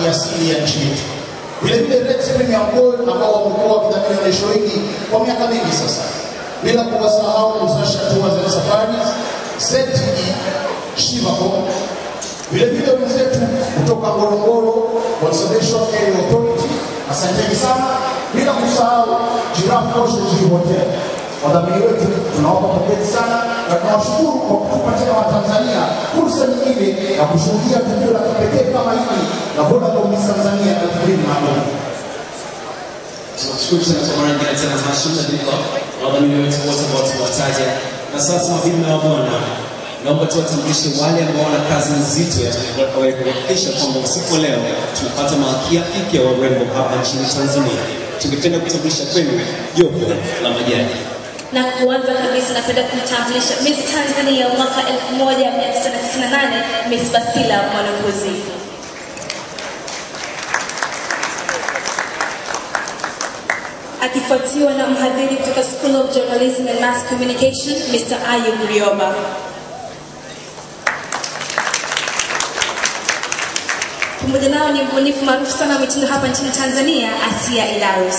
ni asili ya nchi yetu. Vile vile Rex Premium Gold ambao wamekuwa wakidhamini onyesho hili kwa miaka mingi sasa, bila kuwasahau Uzasha Tours and Safaris, ZTE, Shivacom, vile vile wenzetu kutoka Ngorongoro Conservation Area Authority, asanteni sana, bila kusahau Giraffe Ocean View Hotel. Wadhamini wetu tunawapa pongezi sana na tunawashukuru kwa kutupa tena Watanzania fursa nyingine ya kushuhudia tukio la kipekee kama hili la Vodacom Miss Tanzania 2024. Tunashukuru sana kwa mara nyingine tena tunashinda bila wadhamini wetu wote ambao tumewataja. Na sasa mabibi na mabwana, naomba tuwatambulishe wale ambao wana kazi nzito ya kuhakikisha kwamba usiku wa leo tunapata malkia mpya wa urembo hapa nchini Tanzania. Tungependa kutambulisha kwenu jopo la majaji. na kuanza kabisa napenda kumtambulisha Miss Tanzania mwaka 1998 Miss Basila Mwanakuzi. Akifuatiwa na mhadhiri kutoka School of Journalism and Mass Communication Mr. Ayub Rioba. Pamoja nao ni mbunifu maarufu sana wa mitindo hapa nchini Tanzania Asia Idarus.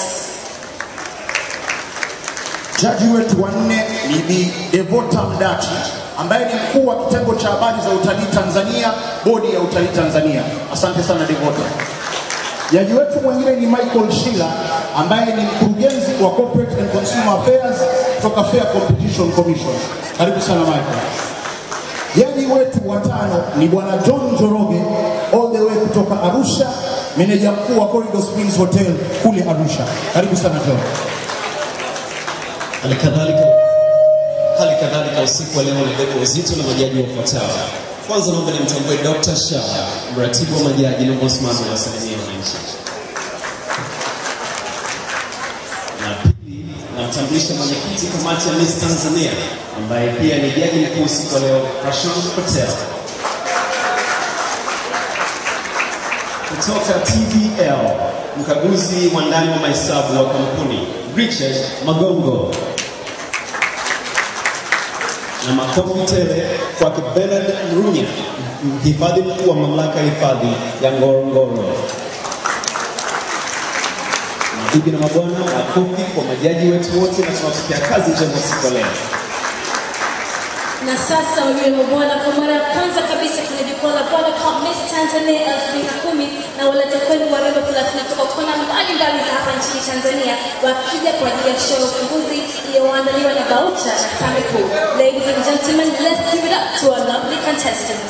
Jaji wetu wa nne ni Bi Devota Mdachi ambaye ni mkuu wa kitengo cha habari za utalii Tanzania, bodi ya utalii Tanzania. Asante sana Devota. Jaji wetu mwingine ni Michael Shila ambaye ni mkurugenzi wa Corporate and Consumer Affairs kutoka Fair Competition Commission. Karibu sana Michael. Jaji wetu wa tano ni bwana John Njoroge all the way kutoka Arusha, meneja mkuu wa Corridor Springs Hotel kule Arusha. Karibu sana John. Hali kadhalika hali kadhalika usiku wa leo ulibeba uzito na majaji wafuatao. Kwanza naomba nimtambue Dr. Shah, mratibu wa majaji na msimamizi wa asilimia wananchi. Na pili namtambulisha mwenyekiti kamati ya Miss Tanzania ambaye pia ni jaji mkuu usiku wa leo, Prashant Patel. Kutoka TVL, mkaguzi wa ndani wa mahesabu wa kampuni Richard Magongo na makofi tele kwake Bernard Mrunya, mhifadhi mkuu wa mamlaka ya hifadhi ya Ngorongoro. Mabibi na mabwana, makofi kwa majaji wetu wote, na tunawatakia kazi njema siku ya leo. Na sasa wageni wa bwana, kwa mara ya kwanza kabisa kwenye jukwaa la Vodacom Miss Tanzania 2010 na waleta kwenu warembo 30 kutoka kona mbalimbali za hapa nchini Tanzania wakija kwa ajili ya show ya ufunguzi iliyoandaliwa na Baucha na Samiku. Ladies and gentlemen, let's give it up to our lovely contestants.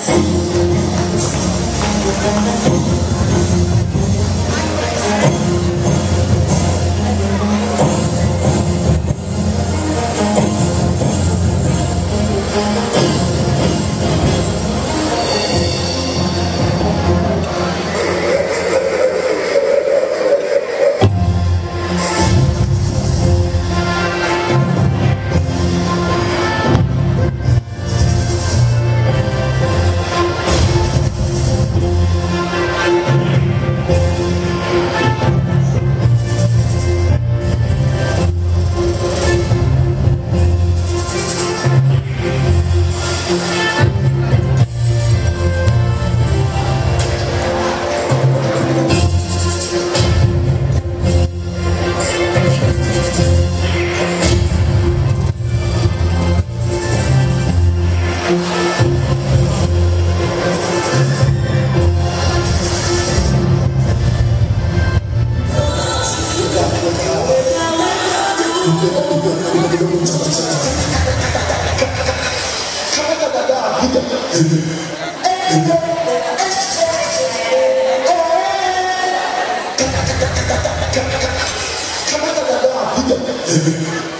Kama